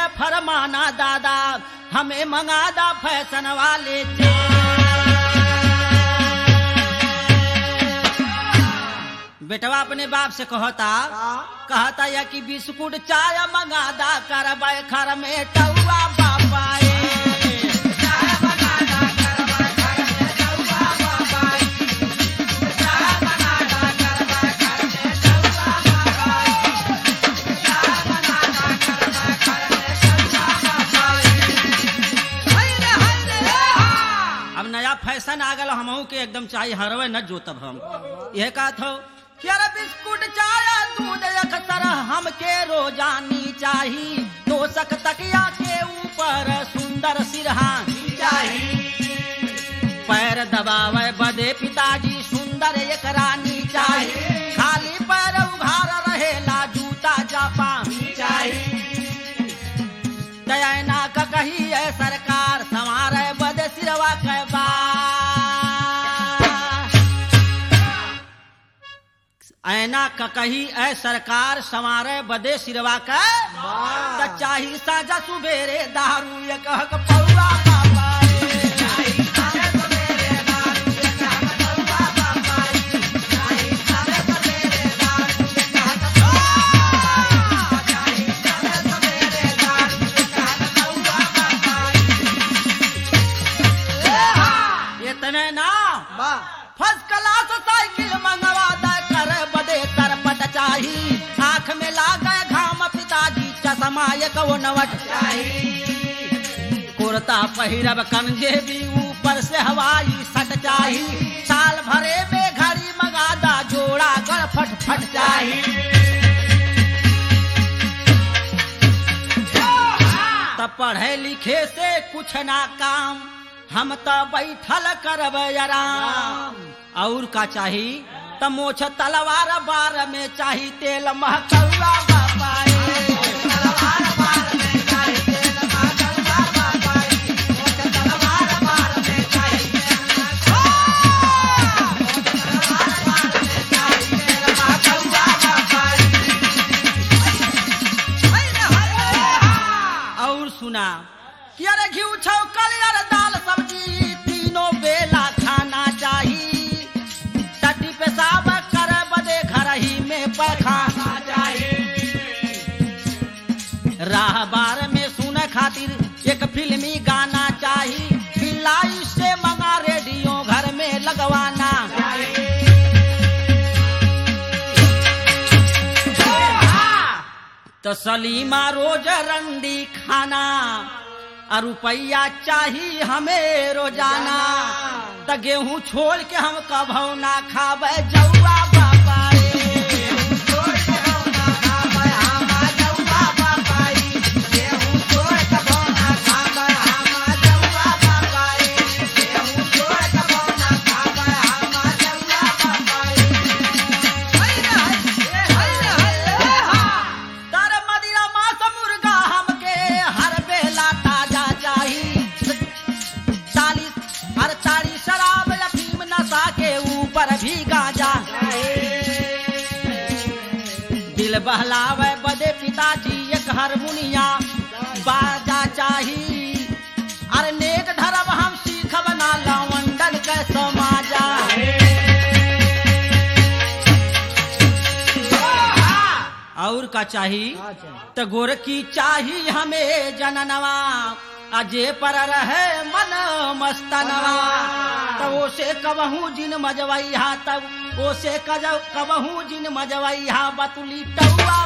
के फरमाना दादा हमें मंगादा फैशन वाले से बेटवा अपने बाप से कहता कहता या कि बिस्कुट चाय मंगादा करबै खर में टौआ बापाए अब नया फैशन आ गल हमहू के एकदम चाही हरवे न जोतब हम यह कहत हो कि अरे बिस्कुट चाय दूध अक्सर हमके रोजानी चाही तोसक तकिया के ऊपर सुंदर सिरहानी चाही पैर दबावे बदे पिताजी सुंदर एक रानी चाही खाली पैर उघार रहेला जूता जापानी चाही दयाना का कही है सरकार संवारे बदे सिरवा के बा ऐना का कही है सरकार संवारे बदे सिरवा के त चाही साजा सुबेरे दारू ये कह के पौआ बाबा रे। इतने ना फर्स्ट क्लास साइकिल मंगवा दे कर बदे तरपट चाही आंख में लागे घाम पिताजी चश्मा एक वो नवट चाही कुर्ता पहिरब कंजे भी ऊपर से हवाई सट चाही साल भरे में घड़ी मंगादा जोड़ा गड़ फट फट चाही तब पढ़े लिखे से कुछ ना काम हम तो बैठल करब आराम और का चाही त मोछ तलवार बार में चाही तेल महकौआ बाबा और सुना कि अरे घी छौकल अरे दाल सब्जी तीनों बेला खाना चाही टट्टी पेशाब कर बदे घर ही में पैखाना चाही राह बार में सुने खातिर एक फिल्मी गाना चाही फिलाई से मंगा रेडियो घर में लगवाना तो सलीमा रोज रंडी खाना और रुपया चाही हमें रोजाना त गेहूं छोड़ के हम कभौ ना खाबे जौआ बाबा रे। तर मदिरा मांस मुर्गा हमके हर बेला ताजा चाही चालीस हर तारी शराब अफीम नशा के ऊपर भी गाजा दिल बहलावे बदे पिताजी एक हारमोनिया बाजा चाही अरे नेक धर्म हम सीखब ना लवंडन के समाजा और का चाही त गोरकी चाही हमें जननवा अजे पर रहे मन मस्तनवा तब ओसे कबहू जिन मजवैहा तब ओसे कज कबहू जिन मजवैहा बतुली टौआ